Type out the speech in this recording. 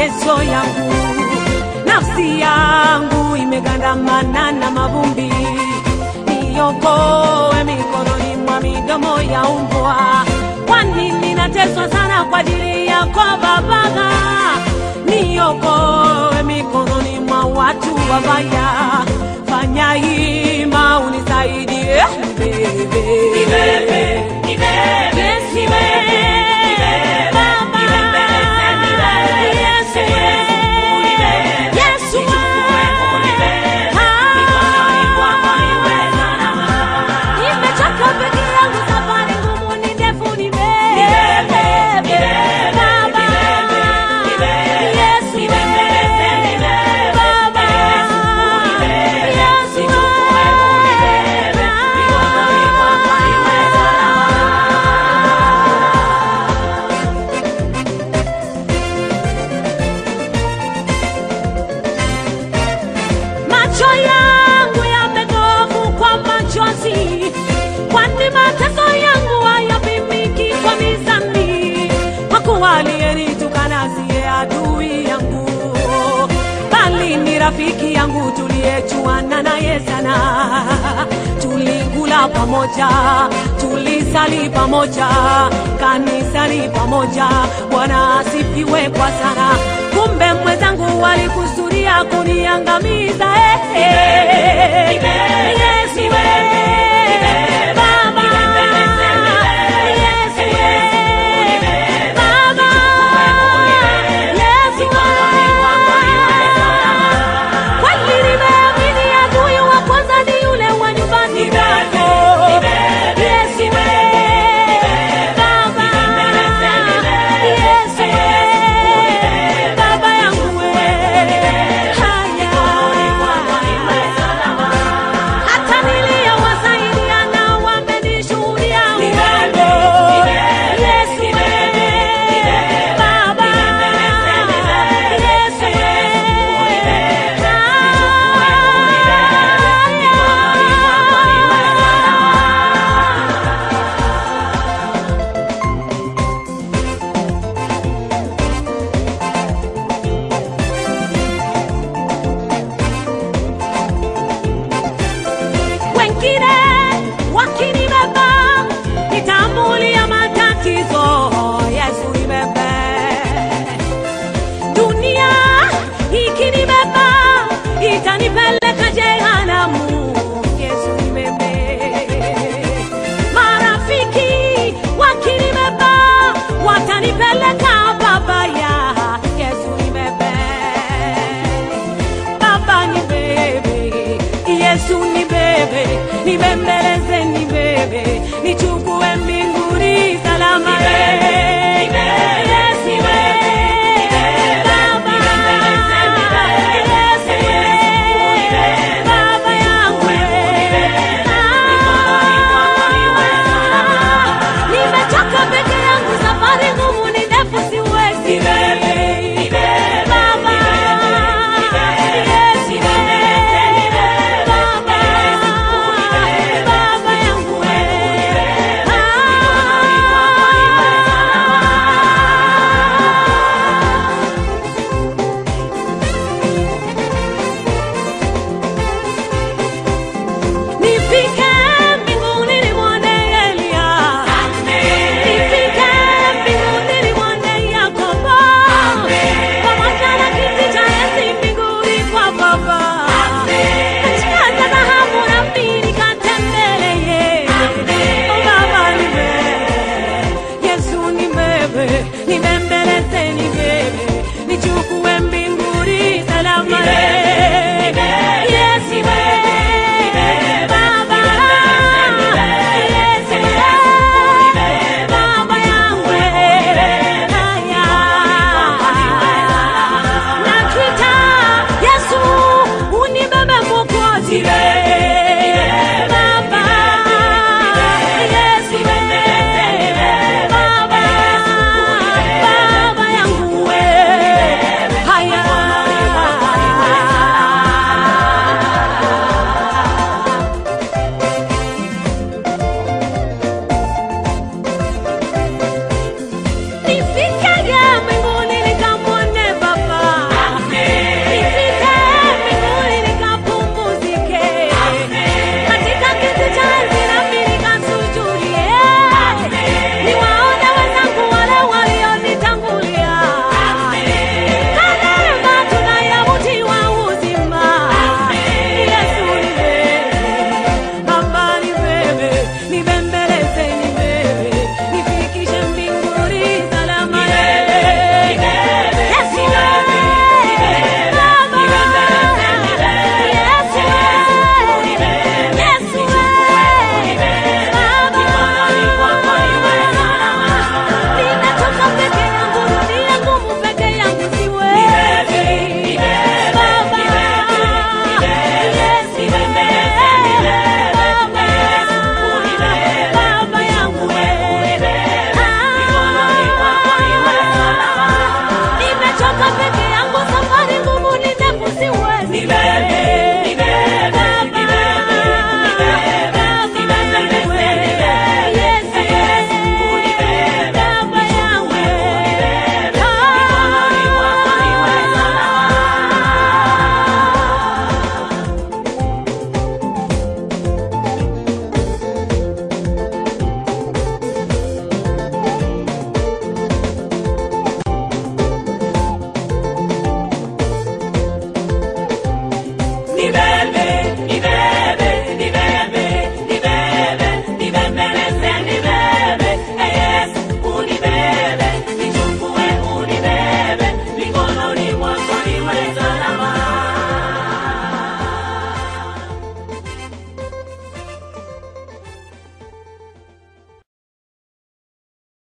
mateso yangu, nafsi yangu imegandamana na mavumbi, niokoe mikononi mwa midomo ya umbwa, kwani ninateswa sana kwa ajili yako Baba, niokoe mikononi mwa watu wabaya, fanya hima unisaidie nibebe, Yesu wewe, Baba, Yesu wewe, Yesu wewe, nimechoka peke yangu, safari ngumu ni ndefu, nibebe, Baba, Yesu wewe, Baba, Yesu Macho yangu yametovu kwa machozi, kwani mateso yangu hayapimiki kwa mizani. Kwa kuwa aliyenitukana siye adui yangu, bali ni rafiki yangu tuliyejuana naye sana. Tulikula pamoja, tulisali pamoja, kanisani pamoja. Bwana asifiwe kwa sana. Kumbe mwenzangu walikusudia kuniangamiza. eh, eh. Yesu wewe, Baba, Yesu wewe, Baba, Yesu wewe. Kweli nimeamini adui wa kwanza ni yule wa nyumbani mwako. Yesu wewe, Baba, Yesu wewe, Baba yangu wewe. Haya. Hata niliyowasaidia nao wamenishuhudia uongo. Yesu wewe, Baba, Yesu wengine wakinibeba nitambulia matatizo yesu nibebe dunia ikinibeba itanipeleka jehanamu yesu nibebe marafiki wakinibeba watanipeleka babaya yesu nibebe Baba ni bebe, Yesu ni bebe, nibembeleze ni bebe, nichukue mbinguni salama.